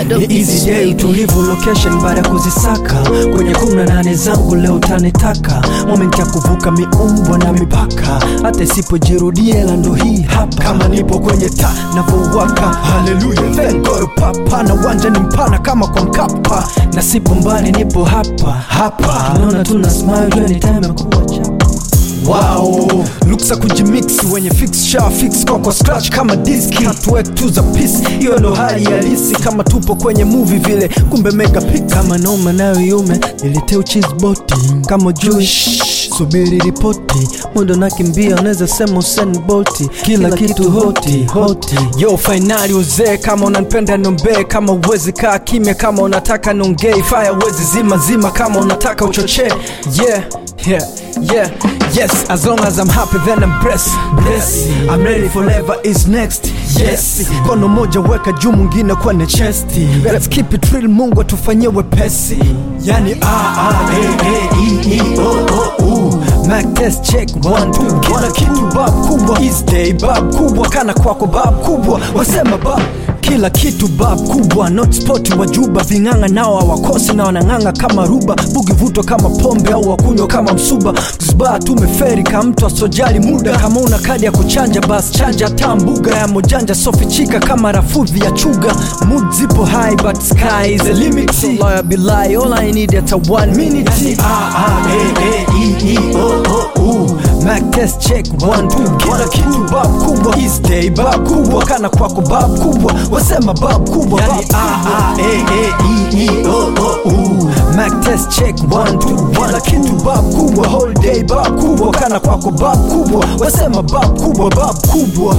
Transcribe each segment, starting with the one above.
Ni easy day utulivu location baada ya kuzisaka kwenye kumi na nane zangu leo tanitaka moment ya kuvuka miumbwa na mipaka hata isipojirudia ila ndo hii hapa kama nipo kwenye ta navyowaka haleluya thank God papa na uwanja ni mpana kama kwa mkapa na sipo mbali nipo hapa hapa tunaona tuna smile anytime ya kuwa chapa Wow, luksa kujimix wenye fix sha fix kwa kwa scratch kama diski hatuwek tu za peace, hiyo ndo hali halisi kama tupo kwenye movie vile, kumbe mega pick kama noma nayo yume niliteu cheese boti kama Jewish subiri ripoti muda nakimbia unaweza sema Usain Bolt kila, kitu hoti hoti yo fainali uzee kama unanipenda nombee kama uwezi kaa kimya kama unataka nongei fire uwezi zima zima kama unataka uchochee yeah yeah yeah yes as long as i'm happy then i'm blessed blessed i'm ready forever is next yes kono moja weka juu mwingine kwenye chesti let's keep it real mungu atufanyie wepesi yani a a e e i i o o u Mac test check one two kila kitu bab kubwa is day bab kubwa kana kwako bab kubwa wasema bab kila kitu bab kubwa not spot wa juba ving'anga nao hawakosi na wanang'anga kama ruba bugi vuto kama pombe au wakunywa kama msuba zba tumeferi ka mtu asojali muda kama una kadi ya kuchanja bas chanja taa mbuga ya mojanja sofichika kama rafudhi ya chuga mood zipo high but sky is the limit so lawyer be lie all I need at a one minute yani, a a e e i i o o u Mac test check one two kila kitu bab kubwa is day bab kubwa kana kwako bab kubwa wasema bab kubwa yani a a e e i i o o u Mac test check one two kila kitu bab kubwa whole day bab kubwa kana kwako bab kubwa wasema bab kubwa bab kubwa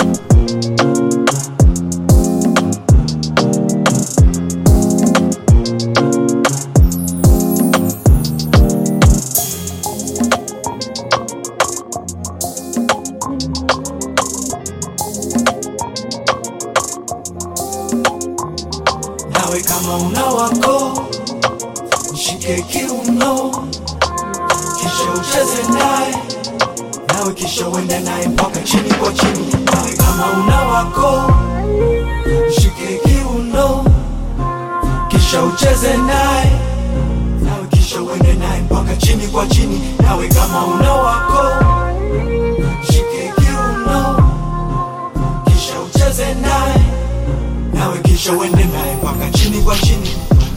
nawe kama una wako mshike kiuno kisha ucheze naye nawe kisha uende naye mpaka chini kwa chini nawe kama una wako mshike kiuno kisha ucheze naye nawe kisha uende naye mpaka chini kwa chini nawe kama una wako mshike kiuno kisha ucheze naye nawe kisha uende naye mpaka chini kwa chini